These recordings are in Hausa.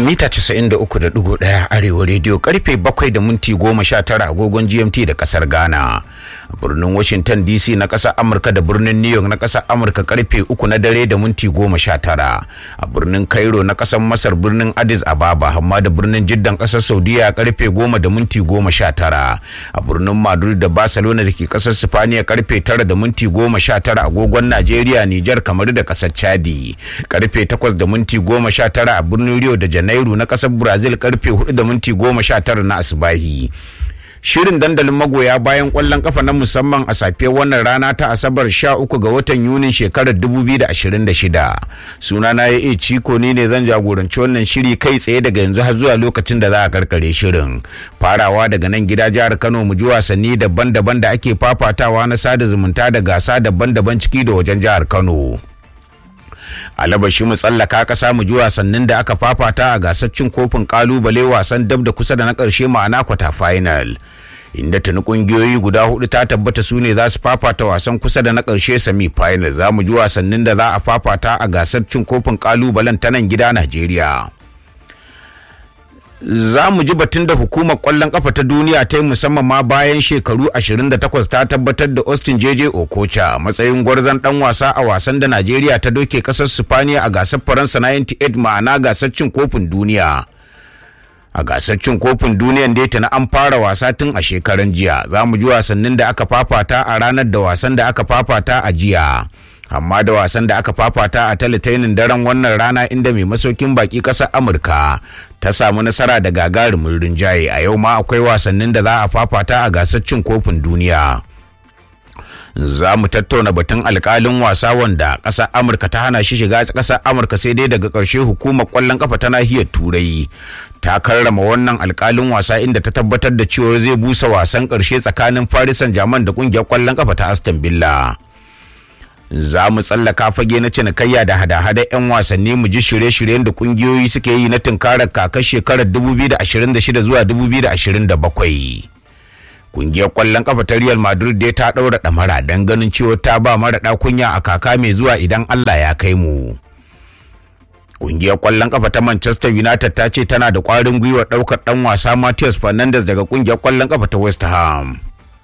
mita 93.1 arewa rediyo karfe 7 da minti 19 agogon gmt da kasar ghana a birnin washington dc na kasar amurka da birnin new york na kasar amurka karfe 3 na dare da minti 19 a birnin cairo na kasar masar birnin addis ababa hamma da birnin jiddan kasar saudiya karfe 10 da minti 19 a birnin madrid da barcelona da ke kasar sifaniya karfe 9 da minti 19 agogon najeriya nijar kamar da kasar chadi karfe 8 da minti 19 a birnin rio da janairu na kasar brazil karfe 4 da minti 19 na asibahi shirin dandalin magoya bayan kwallon kafa na musamman a safiyar wannan rana ta asabar 13 ga watan yunin shekarar 2026 sunana ya iya ciko ni ne zan jagoranci wannan shiri kai tsaye daga yanzu har zuwa lokacin da za a karkare shirin farawa daga nan gida jihar kano mu ji wasanni daban-daban da ake fafatawa na sada zumunta da gasa daban-daban ciki da wajen jihar kano alabashi mu tsallaka kasa mu ji wasannin da aka fafata a gasar cin kofin kalubale wasan dab da kusa da na karshe ma'ana kwata final inda tuni kungiyoyi guda hudu ta tabbata su ne za su fafata wasan kusa da na karshe semi final za mu ji wasannin da za a fafata a gasar cin kofin kalubalen ta nan gida najeriya za mu ji batun da hukumar kwallon kafa ta duniya ta yi musamman ma bayan shekaru 28 ta tabbatar da austin jeje okocha matsayin gwarzon dan wasa a wasan da najeriya ta doke kasar sifaniya a gasar faransa 98 ma'ana gasar cin kofin duniya a gasar cin kofin duniyan da ta na an fara wasa tun a shekaran jiya za mu ji wasannin da aka fafata a ranar da wasan da aka fafata a jiya amma da wasan da aka fafata a talatainin daren wannan rana inda mai masaukin baki ƙasar amurka ta samu nasara da gagarumin rinjaye a yau ma akwai wasannin da za a fafata a gasar cin kofin duniya za mu tattauna batun alkalin wasa wanda ƙasar amurka ta hana shi shiga ƙasar amurka sai dai daga ƙarshe hukumar ƙwallon ƙafa ta nahiyar turai ta karrama wannan alkalin wasa inda ta tabbatar da cewa zai busa wasan ƙarshe tsakanin farisan jaman da ƙungiyar ƙwallon ƙafa ta aston villa za mu tsallaka fage na cinikayya da hada-hada 'yan wasanni mu ji shirye-shiryen da kungiyoyi suke yi na tunkarar kakar shekarar 2026 zuwa 2027 kungiyar kwallon kafa ta real madrid dai ta ɗaura ɗamara don ganin cewa ta ba mara kunya a kaka mai zuwa idan allah ya kai mu kungiyar kwallon kafa ta manchester united ta ce tana da ƙwarin gwiwar ɗaukar ɗan wasa matthias fernandes daga kungiyar kwallon kafa ta west ham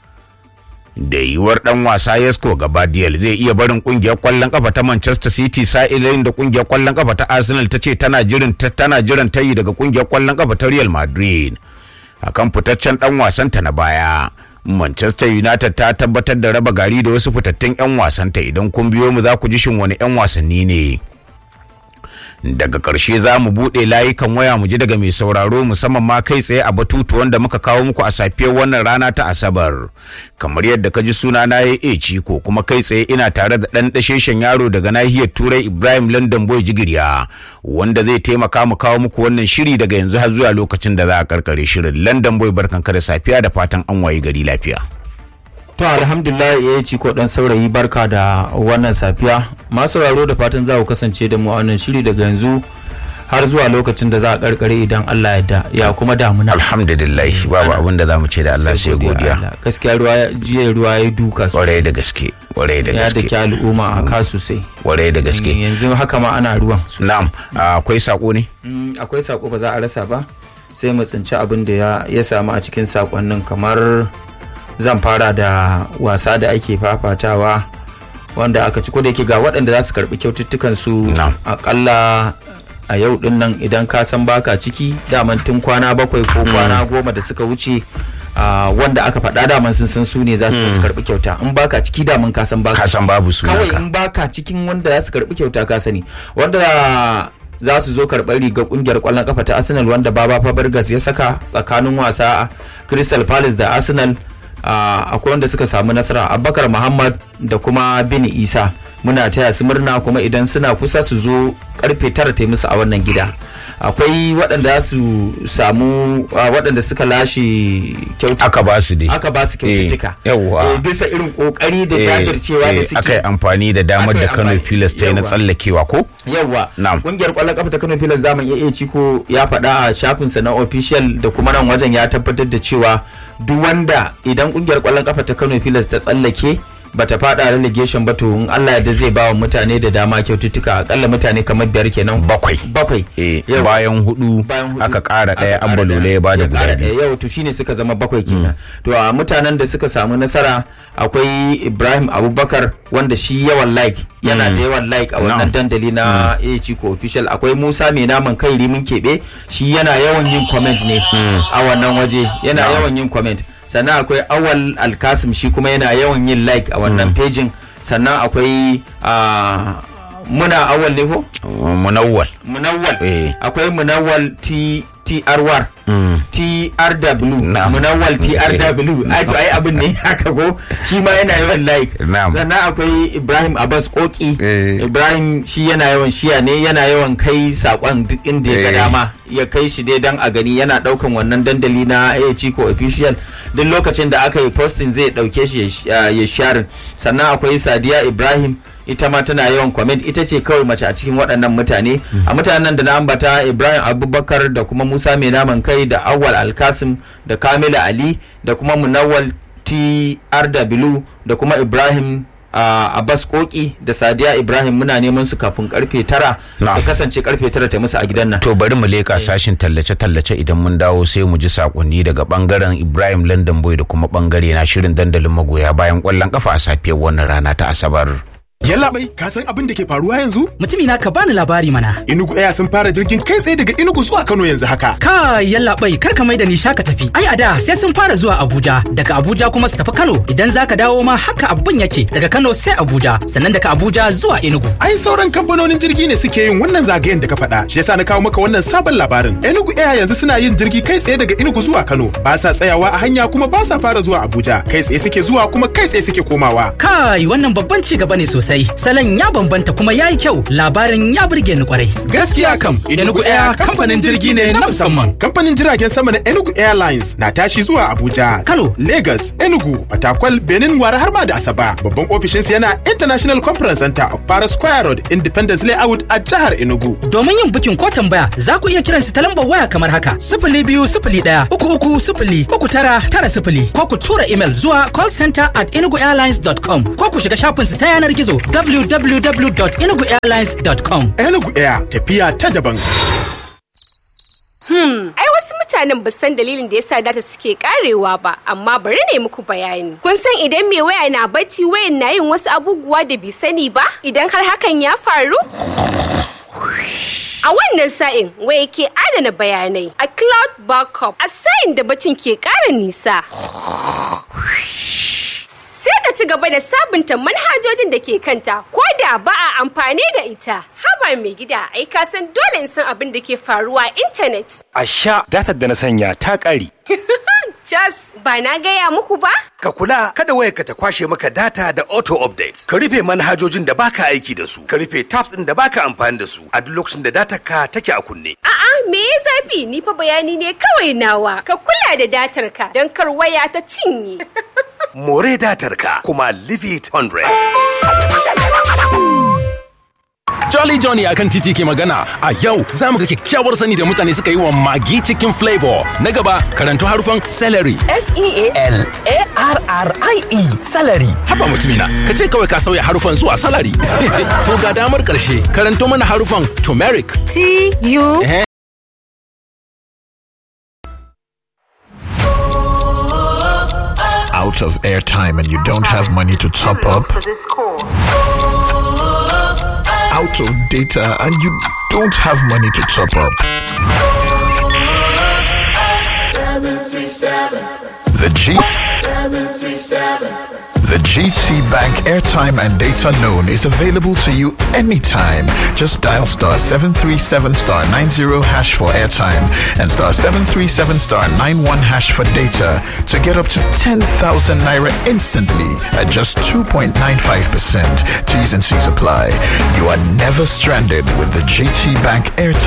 da yiwuwar dan wasa Yesko Gabadiel zai iya barin kungiyar kwallon kafa ta Manchester City sa'ilin da kungiyar kwallon kafa ta Arsenal ta ce tana jiran tana jiran tayi daga kungiyar kwallon kafa ta Real Madrid akan fitaccen dan wasan ta na baya Manchester United ta tabbatar da raba gari da wasu fitattun 'yan wasanta idan kun biyo mu za ku ji shin wani 'yan wasanni ne. daga ƙarshe za mu buɗe layukan waya mu ji daga mai sauraro musamman ma kai tsaye a batutu wanda muka kawo muku a safiyar wannan rana ta asabar kamar yadda ka ji suna na ya e ciko kuma kai tsaye ina tare da ɗan ɗasheshen yaro daga nahiyar turai ibrahim london boy jigiriya wanda zai taimaka mu kawo muku wannan shiri daga yanzu har zuwa lokacin da za a karkare shirin london boy barkanka da safiya da fatan an wayi gari lafiya To alhamdulillah ya ci ko dan saurayi barka da wannan safiya. Masu sauraro da fatan za ku kasance da mu a wannan shiri daga yanzu har zuwa lokacin da za a karkare idan Allah ya da ya kuma damuna. alhamdulillah babu abin da za mu ce da Allah sai godiya Gaskiya ruwa jiya ruwa ya duka sosai. kwarai da gaske kwarai da Ya da gaske ke al'umma a ka sosai. kwarai da gaske Yanzu haka ma ana ruwan. sosai. na'am akwai sako ne Mm, Akwai sako ba za a rasa ba sai mu tsinci abin da ya- ya samu a cikin sakonnin kamar zan fara da wasa da ake fafatawa wanda aka ci da yake ga waɗanda za su karɓi kyaututtukan su Na'am. akalla a yau din nan idan ka san baka ciki daman tun kwana bakwai ko kwana goma da suka wuce ah, wanda aka faɗa daman sun san su ne za su su karɓi kyauta in baka ciki daman ka san baka ka san babu kawai sunanka in baka cikin wanda za su karɓi kyauta ka sani wanda za su zo karɓar rigar ƙungiyar ƙwallon kafa ta arsenal wanda baba fabregas ya saka tsakanin wasa a crystal palace da arsenal ah, akwai wanda suka samu nasara abubakar muhammad da kuma bin isa muna taya su murna kuma idan suna kusa su zo karfe tara ta yi musu a wannan gida akwai waɗanda su samu ah, waɗanda suka lashe kyautu aka ba su dai aka ba su kyaututtuka Eh, yawwa. Eh, bisa irin kokari da Eh, jajircewa da eh, suke aka yi amfani da damar Aka yi da Kano amfani- Pilas ta yi na yawwa. tsallakewa ko yawwa Na'am. kungiyar kwallon kafa ta Kano Pilas zaman iya ciko ya faɗa a shafinsa na official da kuma nan wajen ya tabbatar da cewa duk wanda idan kungiyar kwallon kafa ta Kano Pilas ta tsallake bata fada relegation ba to in Allah ya zai ba wa mutane da dama kyaututtuka akalla mutane kamar biyar kenan bakwai bakwai Eh, Yau. bayan hudu bayan hudu aka kara aka daya ƙara ambalole ya bada ya guda ƙara biyu ɗaya. yau to shine suka zama bakwai kenan to a mutanen da suka samu nasara akwai Ibrahim Abubakar wanda shi yawan like yana da yawan like a wannan Na'am. dandali na AHC ko official akwai Musa mai naman kai rimin keɓe shi yana yawan yin comment ne a wannan waje yana yawan yin comment sannan akwai Awal Alkasim shi kuma yana yawan yin like a wannan pejin sannan akwai ah, muna awal ne ko munawwal munawwal Eh. akwai munawwal T TRWR Mm. TRW Na'am. munawwal TRW ai to ai abin ne haka ko shi ma yana yawan like Na'am. sannan akwai Ibrahim Abbas Koki Eh. Ibrahim shi yana yawan shiya ne yana yawan kai sakon duk inda ya ga Eh. dama ya kai shi dai dan a gani yana daukan wannan dandali na AHC ko official duk lokacin da aka yi posting zai dauke shi ya sh- ya share sannan akwai Sadiya Ibrahim ita ma tana yawan comment ita ce kawai mace a cikin waɗannan mutane a mutanen da na ambata ibrahim abubakar da kuma musa mai naman kai da awal alkasim da kamila ali da kuma munawwal trw da kuma ibrahim a abbas koki da sadiya ibrahim muna neman su kafin karfe tara Na'am. su kasance karfe tara ta musu a gidan nan to bari mu leka sashin tallace-tallace idan mun dawo sai mu ji sakonni daga bangaren ibrahim london boy da kuma bangare na shirin dandalin magoya bayan kwallon kafa a safiyar wannan rana ta asabar Yallaɓai, ka san abin da ke faruwa yanzu? Mutumi na ka bani labari mana. Inugu Air sun fara jirgin kai tsaye daga Inugu zuwa Kano yanzu haka. Ka yallaɓai kar ka mai da ni shaka tafi. Ai a da sai sun fara zuwa Abuja, daga Abuja kuma su tafi Kano. Idan za ka dawo ma haka abin yake daga Kano sai Abuja, sannan daga Abuja zuwa Enugu. Ai sauran kamfanonin jirgi ne suke yin wannan zagayen da ka faɗa. Shi yasa na kawo maka wannan sabon labarin. Enugu Air yanzu suna yin jirgi kai tsaye daga Enugu zuwa Kano. Ba sa tsayawa a hanya kuma ba sa fara zuwa Abuja. Kai tsaye suke zuwa kuma kai tsaye suke komawa. Kai wannan babban ci gaba ne sosai. Salon ya bambanta kuma ya yi kyau. Labarin ya burge ni kwarai. Gaskiya kam, Enugu Air kamfanin jirgi ne na musamman. Kamfanin jiragen sama na Enugu Airlines na tashi zuwa Abuja, Kano. Lagos, Enugu, Fatakwal, Benin, Wara har ma da Asaba. Babban ofishinsa yana International Conference Center of Para Square Road, Independence Layout a jihar Enugu. Domin yin bukin ko tambaya za ku iya kiran su ta lambar waya kamar haka sifili biyu sifili ɗaya uku uku sifili uku tara tara sifili ko ku tura imel zuwa callcenter at enuguairlines.com ko ku shiga shafin su ta yanar gizo www.enuguairlines.com. Enugu Air tafiya ta daban. Ai wasu mutanen ba san dalilin da yasa data suke karewa ba, amma bari ne muku bayani. Kun san idan mai waya na bacci wayan na yin wasu abubuwa da bai sani ba? Idan har hakan ya faru? A wannan sa'in waya ke adana bayanai a cloud backup a sa'in da bacin ke ƙara nisa. Sai ta ci gaba da sabunta manhajojin da ke kanta ko da ba a amfani da ita. Haba mai gida ai ka san dole in san abin da ke faruwa a intanet. A sha datar da na sanya ta ƙare. Jas, ba na gaya muku ba? Ka kula kada wayarka ta kwashe maka data da auto update. Ka rufe manhajojin da baka aiki da su. Ka rufe tabs ɗin da baka amfani da su a duk lokacin da datar ka take a kunne. A'a, me ya zafi? Ni fa bayani ne kawai nawa. Ka kula da datar ka don kar waya ta cinye. More datar ka kuma leave it 100. Jolly Johnny akan titi ke magana a yau za mu ga kyakkyawar sani da mutane suka yi wa magi cikin flavor. Na gaba karanto harufan celery. S-E-A-L-A-R-R-I-E salary. Haba mutumina, ka ce kawai ka sauya harufan zuwa salary. to ga damar karshe karanto mana harufan turmeric. T-U Eh, out of airtime and you don't have money to top up, out of data and you don't have money to top up. The G The GT Bank airtime and data loan is available to you anytime. Just dial star 737 star 90 hash for airtime and star 737 star 91 hash for data to get up to 10,000 naira instantly at just 2.95%. T's and C's apply. You are never stranded with the GT Bank airtime